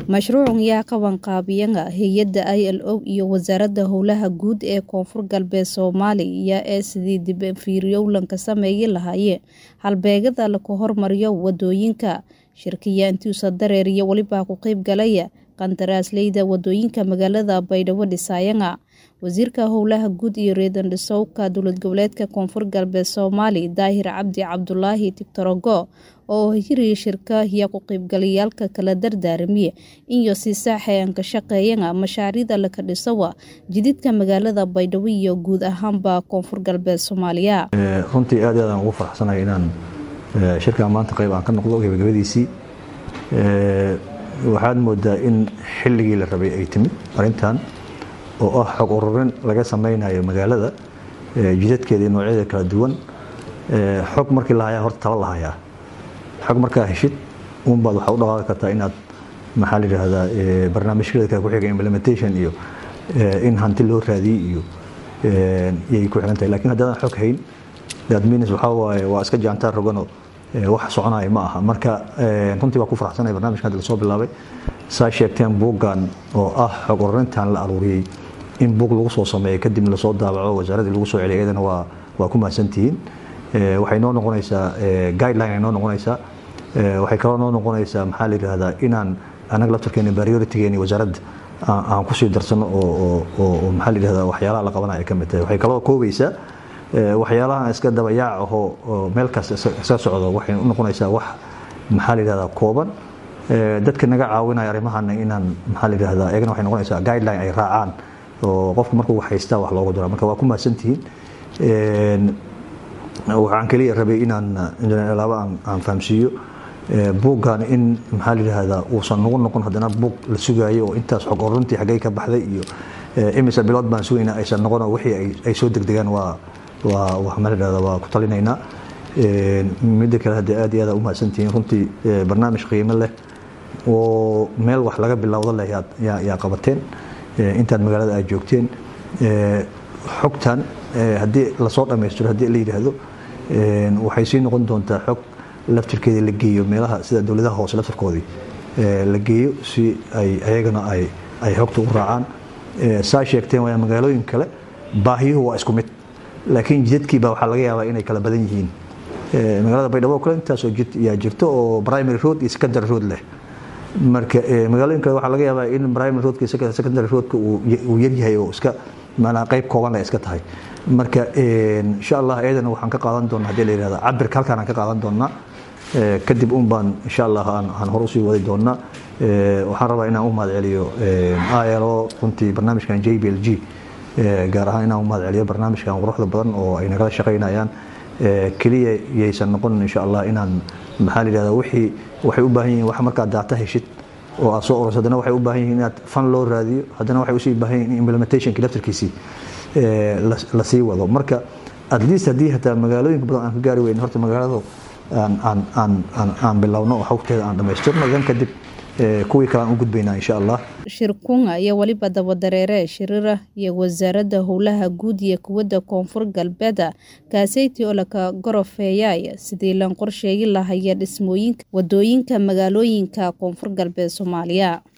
Mashruucan yaa qabanqaabiyaha hay'adda ILO iyo Wasaaradda Howlaha Guud ee Koonfur Galbeed Soomaaliya ee sidii dib u fiiryowlan sameyn lahaayeen halbeegyada lagu horumariyo wadooyinka. Shirkiyada intiisa dareer iyo waliba ku qayb galaya qandaraasleyda wadooyinka magaalada Baydhabo dhisayana. Wasiirka Howlaha Guud iyo Reer Dhisowka Dowlad Goboleedka Koonfur Galbeed Soomaaliya Daahir Cabdi Cabdulaahi Tigtorogo oo hiriya shirka iyo ku qaybgalayaalka kala dardaaramiye iyo si sax ah ka shaqeeyana mashaariicda la dhisawa jidadka magaalada Baydhabo iyo guud ahaanba Koonfur Galbeed Soomaaliya. runtii aad iyo aad aan ugu faraxsanahay inaan shirkan maanta qayb aan ka noqdo gabagabadiisii waxaad moodaa in xilligii la rabay ay timid arrintan oo ah xog ururin laga sameynayo magaalada jidadkeeda iyo noocyadeeda kala duwan xog markii la hayaa horta tala la hayaa xog markaa heshid uunbaad waxaa u dhaqaaqi kartaa inaad maxaa la yidhaahdaa barnaamijyada kale ku xiga implementation iyo in hanti loo raadiyey iyo yay ku xiran tahay lakin haddaadan xog hayn that means waxaa waaye waa iska jaantaan roganoo wax soconaya ma aha marka runtii waa ku faraxsanaya barnaamijkan hadda lasoo bilaabay saa sheegteen buuggan oo ah xog ururintan la aruuriyey in buug lagu soo sameeyo kadib lasoo daabaco wasaaraddii lagu soo celiyay iyadana waa waa ku mahadsantihiin waxay noo noqonaysaa guideline ay noo noqonaysaa waxay kaloo noo noqonaysaa maxaa la yidhaahdaa inaan anaga laftarkeena prioritygeeni wasaaradda aan kusii darsano oo oo maxaa la yidhahdaa waxyaalaha la qabanaya ay ka mid tahay waxay kaloo koobaysaa waxyaalahan iska dabayaac ahoo meel kasta iska socdo waxay u noqonaysaa wax maxaa la yidhahdaa kooban dadka naga caawinaya arrimahana inaan maxaa la yidhahdaa iyagana waxay noqonaysaa guideline ay raacaan oo qofka markuu wax haystaa wax loogu dira marka waa ku mahadsantihiin waxaan keliya rabay inaan injineer laaba aan fahamsiiyo buuggan in maxaa la yidhahdaa uusan nagu noqon haddana buug la sugaayo oo intaas xog ururintii xaggay ka baxday iyo imise bilood baan sugaynaa aysan noqonoo wixii ay soo degdegaan waa waa wax maxaa la yidhahdaa waa ku talinaynaa midda kale haddii aad iyo aad u mahadsantihiin runtii barnaamij qiimo leh oo meel wax laga bilowdo leh yaa qabateen intaad magaalada aad joogteen xogtan haddii lasoo dhammaystiro haddii la yidhaahdo waxay sii noqon doontaa xog laftirkeeda la geeyo meelaha sida dowladaha hoose laftirkoodii la geeyo si ay ayagana ay ay xogta u raacaan saa sheegteen waa magaalooyin kale baahiyuhu waa isku mid laakiin jidadkii baa waxaa laga yaabaa inay kala badan yihiin magaalada baydhabo kale intaasoo jid yaa jirto oo primary road iyo secondary road leh marka magaalooyin kale waxaa laga yaabaa in primary roadka iyo secondary roadka uu yaryahay oo iska maanaa qayb kooban leh iska tahay marka insha allah iyadana waxaan ka qaadan doonaa haddii la yidhahda cabirka halkaan aan ka qaadan doonaa kadib un baan insha allah aan hor usii wadi doonaa waxaan rabaa inaan u mahad celiyo ilo runtii barnaamijkan j b l g gaar ahaan inaan u mahad celiyo barnaamijkan quruxda badan oo ay nagala shaqaynayaan keliya yaysan noqon insha allah inaan maxaa la yidhahda wixii waxay u baahan yihiin wax markaad daata heshid oo aad soo urursa haddana waxay u baahan yihiin inaad fan loo raadiyo haddana waxay usii baahan yihiin in implementationkii laftarkiisii lasii wado marka at least haddii hataa magaalooyinka badan aan ka gaari weyn horta magaalada aan bilowno oo xogteeda aan dhammaystirno idan kadib kuwii kale aan u gudbaynaa insha allah shirkunga iyo waliba dabadareere shirira iyo wasaaradda howlaha guud iyo kuwadda koonfur galbeeda kaaseyti oo laka gorofeeyay sidii lan qorsheegi lahaya dhismooyinka wadooyinka magaalooyinka koonfur galbeed soomaaliya